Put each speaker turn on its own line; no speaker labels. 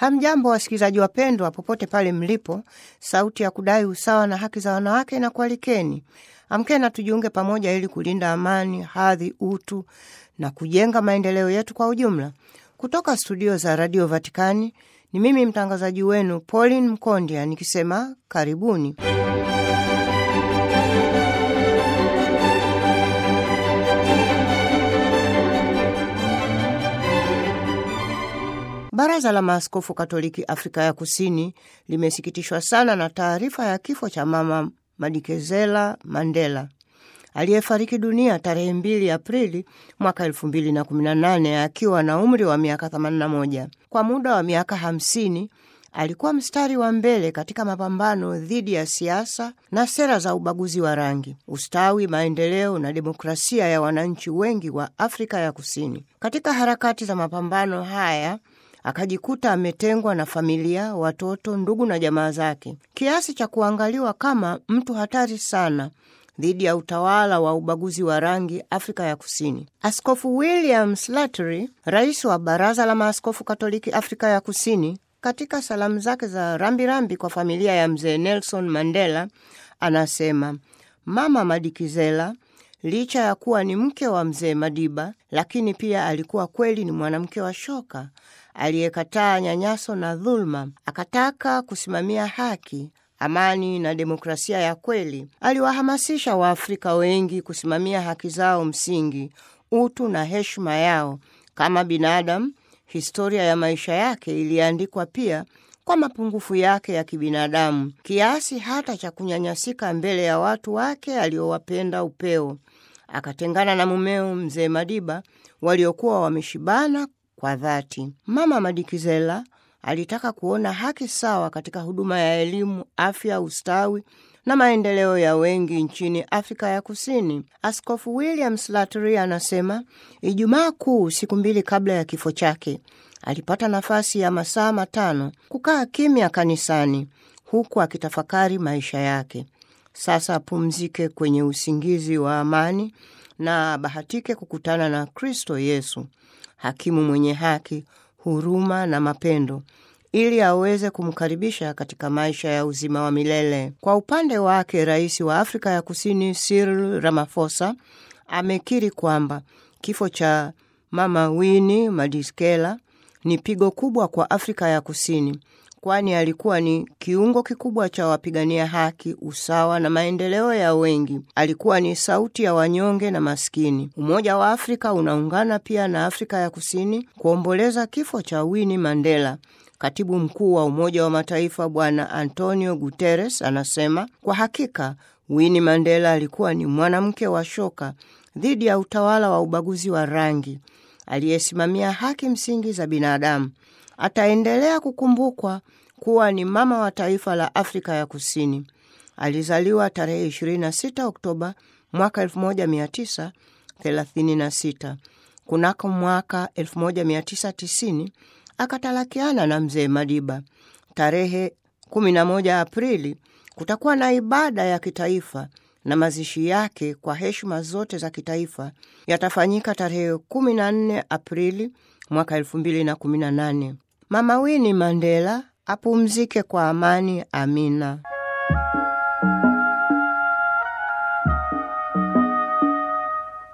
Hamjambo wasikilizaji wapendwa, popote pale mlipo. Sauti ya kudai usawa na haki za wanawake na kualikeni, amkeni na tujiunge pamoja ili kulinda amani, hadhi, utu na kujenga maendeleo yetu kwa ujumla. Kutoka studio za Radio Vatikani ni mimi mtangazaji wenu Pauline Mkondia nikisema karibuni. Baraza la Maaskofu Katoliki Afrika ya Kusini limesikitishwa sana na taarifa ya kifo cha Mama Madikezela Mandela aliyefariki dunia tarehe 2 Aprili mwaka 2018 akiwa na umri wa miaka 81. Kwa muda wa miaka 50 alikuwa mstari wa mbele katika mapambano dhidi ya siasa na sera za ubaguzi wa rangi, ustawi, maendeleo na demokrasia ya wananchi wengi wa Afrika ya Kusini. Katika harakati za mapambano haya akajikuta ametengwa na familia, watoto, ndugu na jamaa zake, kiasi cha kuangaliwa kama mtu hatari sana dhidi ya utawala wa ubaguzi wa rangi Afrika ya Kusini. Askofu William Slattery, rais wa Baraza la Maaskofu Katoliki Afrika ya Kusini, katika salamu zake za rambirambi rambi kwa familia ya mzee Nelson Mandela, anasema Mama Madikizela licha ya kuwa ni mke wa mzee Madiba, lakini pia alikuwa kweli ni mwanamke wa shoka aliyekataa nyanyaso na dhuluma, akataka kusimamia haki, amani na demokrasia ya kweli. Aliwahamasisha Waafrika wengi kusimamia haki zao msingi, utu na heshima yao kama binadamu. Historia ya maisha yake iliandikwa pia kwa mapungufu yake ya kibinadamu, kiasi hata cha kunyanyasika mbele ya watu wake aliowapenda upeo. Akatengana na mumeo mzee Madiba waliokuwa wameshibana kwa dhati. Mama Madikizela alitaka kuona haki sawa katika huduma ya elimu, afya, ustawi na maendeleo ya wengi nchini Afrika ya Kusini. Askofu William Slattery anasema Ijumaa Kuu, siku mbili kabla ya kifo chake, alipata nafasi ya masaa matano kukaa kimya kanisani, huku akitafakari maisha yake. Sasa apumzike kwenye usingizi wa amani na abahatike kukutana na Kristo Yesu, hakimu mwenye haki, huruma na mapendo ili aweze kumkaribisha katika maisha ya uzima wa milele. Kwa upande wake, rais wa Afrika ya Kusini Cyril Ramaphosa amekiri kwamba kifo cha Mama Winnie Madikizela ni pigo kubwa kwa Afrika ya Kusini, kwani alikuwa ni kiungo kikubwa cha wapigania haki, usawa na maendeleo ya wengi. Alikuwa ni sauti ya wanyonge na maskini. Umoja wa Afrika unaungana pia na Afrika ya Kusini kuomboleza kifo cha Winnie Mandela. Katibu mkuu wa Umoja wa Mataifa Bwana Antonio Guterres anasema kwa hakika Winnie Mandela alikuwa ni mwanamke wa shoka dhidi ya utawala wa ubaguzi wa rangi, aliyesimamia haki msingi za binadamu. Ataendelea kukumbukwa kuwa ni mama wa taifa la Afrika ya Kusini. Alizaliwa tarehe 26 Oktoba mwaka 1936. Kunako mwaka 1990 akatalakiana na mzee Madiba. Tarehe 11 Aprili kutakuwa na ibada ya kitaifa na mazishi yake kwa heshima zote za kitaifa yatafanyika tarehe 14 Aprili mwaka 2018. Mama Winnie Mandela apumzike kwa amani. Amina.